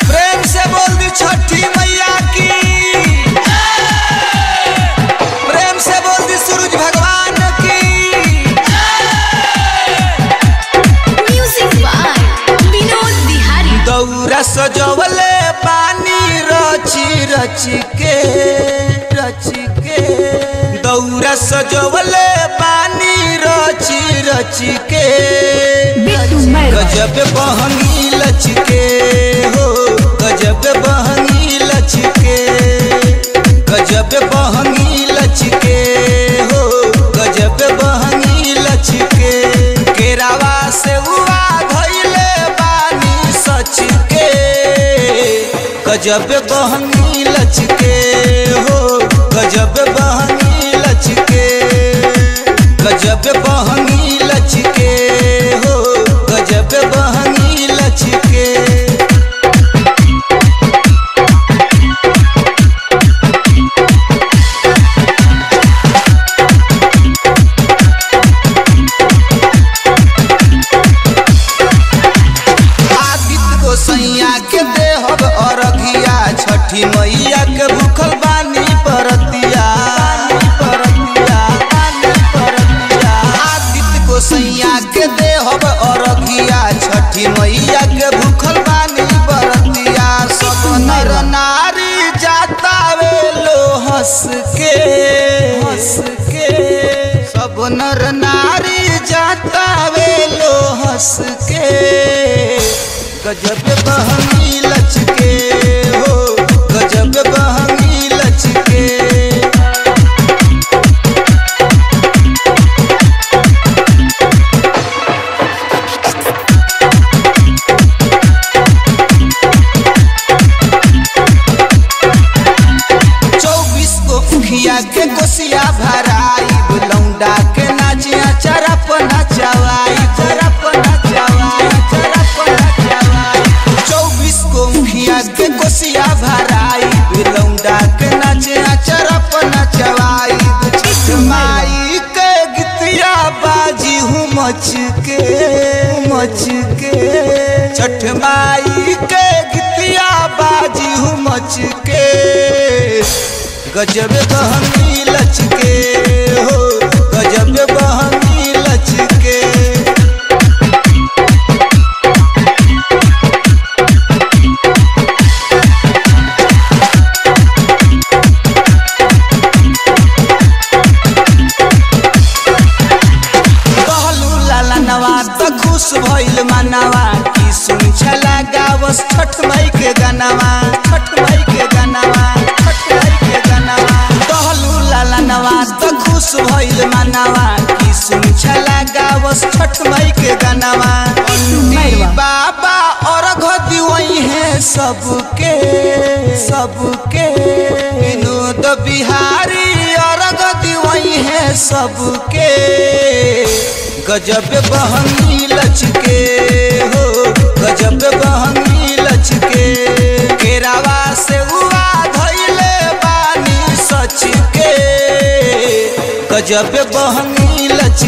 प्रेम से बोल दी छठी मैया की प्रेम से बोल दी सूरज भगवान की Music by Vinod Bihari. दौरा सजवले पानी रची रची के रची के दौरा सजवले पानी रची रची के बिट्टू मैरवा। गजब बहंगी लचके हो गजब बहंगी लचके गजब बहंगी लचके हो गजब बहंगी लचके केरावा से हुआ धैले बानी सच के गजब बहंगी लचके हो गजब बहंगी लचके गजब बहंगी लचके हो गजब बहंगी लचके आदित्य को सैया के देहब अरघिया छठी मैया के भूखल बानी परतिया परतिया परतिया आदित्य को सैया के देहब अरघिया छठी मैया के भूखल बानी परतिया सब नर नारी जाता वे लो हंस के हंस के सब नर नारी जाता वे लो हंस के गजब बहंगी लचके हो गजब बहंगी लचके चौबीस को उखिया के कोसिया भराई लौंडा के नाचिया चरप नचवाई चरप नचवाई चरप नचवाई चौबीस को उखिया के कोसिया भराई लौंडा के नाचिया चरप नचवाई छठ माई के गीतिया बाजी हूँ मच के मच के छठ माई के गीतिया बाजी हूँ मच के गजब बहंगी लचके हो गजब बहंगी लचके कहलू लाला नवा त खुश भइल मानवा की सुन छला गावस छठ मई के गानवा छठ मई के गानवा छठ मई के गानवा कहलू लाला नवा त खुश भइल मानवा की सुन छला गावस छठ मई के गानवा मैरवा। बाबा और घदी वही है सबके सबके विनोद बिहारी और घदी वही है सबके गजब बहंगी लचके हो गजब बहंगी लचके केरावा से हुआ धैले बानी सच के गजब बहंगी लचके